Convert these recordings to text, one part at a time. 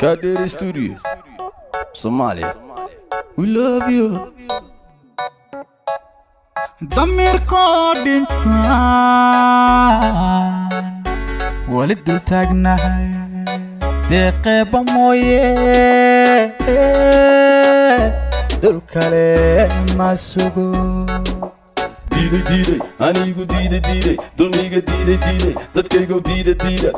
Kaderi Studios, Somalia. We love you. damiirkoo dhintaan wali dul taagnahay deeqeeba mooye dul kale ma sugo diiday diiday anigu diiday diiday dulmiga diiday diiday dadkaygo diida diida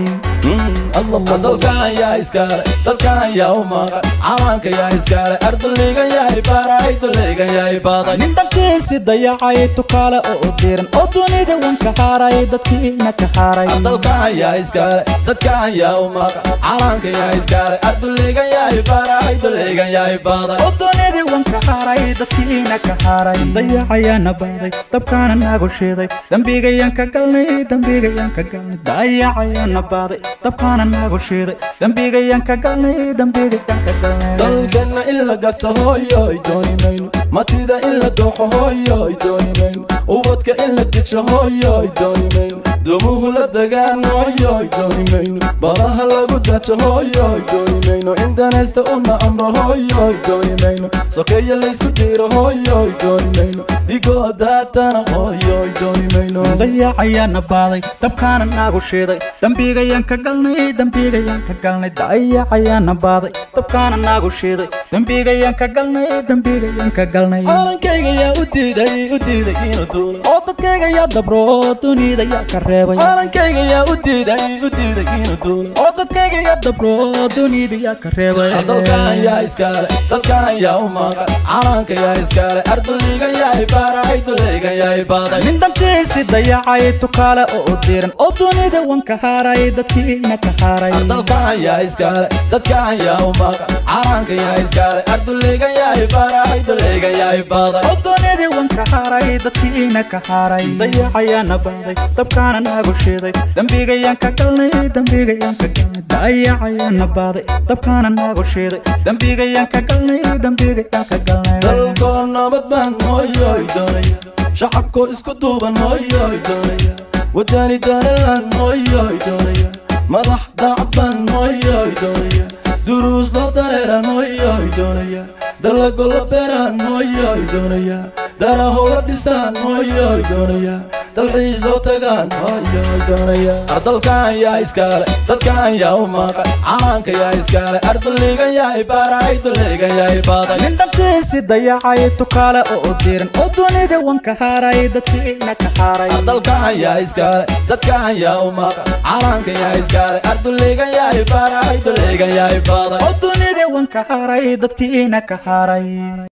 dalkan yaa iskaale dalkan yaa u maqan cawaanka yaa iskaale ardulligan yaa ibaaray dulligan yaa ibaaday nin dhankiisi dayacay tukaale oo u diran oo dunida wanka haaray dadkiina ka haaray dalkan yaa iskaale dadkan yaa u maqan cawaanka yaa iskaale ardulligan yaa ibaaray dulligan yaa ibaaday oo dunida wanka haaray dadkiina ka haaray dayacayaana baaday dabkaana naagu shiiday dembigayaan ka galnay dembigayaan ka galnay dayacayaana baaday dabkaana naagu shiiday dembigayaan ka galnay dembigayaan ka galnay dalkana in la gato hooyoy dooni mayno matida in la dooxo hooyoy dooni mayno ubadka in la dejo hooyoy dooni mayno dumuhu la dagaan hooyoy dooni mayno badaha lagu dajo hooyoy dooni mayno indanaysta una amro hooyoy dooni mayno sokeeya laysku diiro hooyoy dooni mayno dhigoo daatana hooyoy dooni mayno dayacayaana baaday dabkaana naagu shiiday dembigayaan ka galnay dembigayaan ka galnay dayacayaana baaday dabkaana naagu shiiday dembigayaan ka galnay dembigayaan ka galnay calankayga yaa u diiday u diiday inuu duulo oo dadkayga yaa dabro dunida yaa ka reebay calankayga yaa u diiday u diiday inuu duulo oo dadkayga yaa dabro dunida yaa ka reebay dalkan yaa iskaale dalkan yaa u maqan calanka yaa iskaale ardulligan yaa ibaaray dulligan yaa ibaaday nin dhankiisi dayacay tukaale oo u diran oo dunida wanka haaray dadkiina ka haaray dalkan yaa iskaale dadkan yaa u maqan calanka yaa iskaale ardulligan yaa ibaaray dulligan yaa ibaaday oo dunida wanka haaray dadkiina ka haaray dayacayaana baaday dabkaana naagu shiiday dembigayaan ka galnay dembigayaan ka galnay dayacayaana baaday dabkaana naagu shiiday dembigayaan ka galnay dembigayaan ka galnay dalkoo nabad baan hooyoy doonaya shacabkoo isku duuban hooyoy doonaya wadani danalan hooyoy doonaya madax daacad baan hooyoy doonaya duruus loo dareeran hooyoy doonaya dalago la beeraan hooyoy doonaya daraho la dhisaan hooyoy doonaya dalxiis loo tagaan hooyoy doonaya ardalkan yaa iskaale dadkan yaa u maqan calanka yaa iskaale ardulligan yaa ibaaray dulligan yaa ibaaday nin dhankiisi dayacay tukaale oo u diran oo dunida wanka haaray dadkiina ka haaray dalkan yaa iskaale dadkan yaa u maqan calanka yaa iskaale ardulligan yaa ibaaray dulligan yaa ibaaday oo dunida wanka haaray dadkiina ka haaray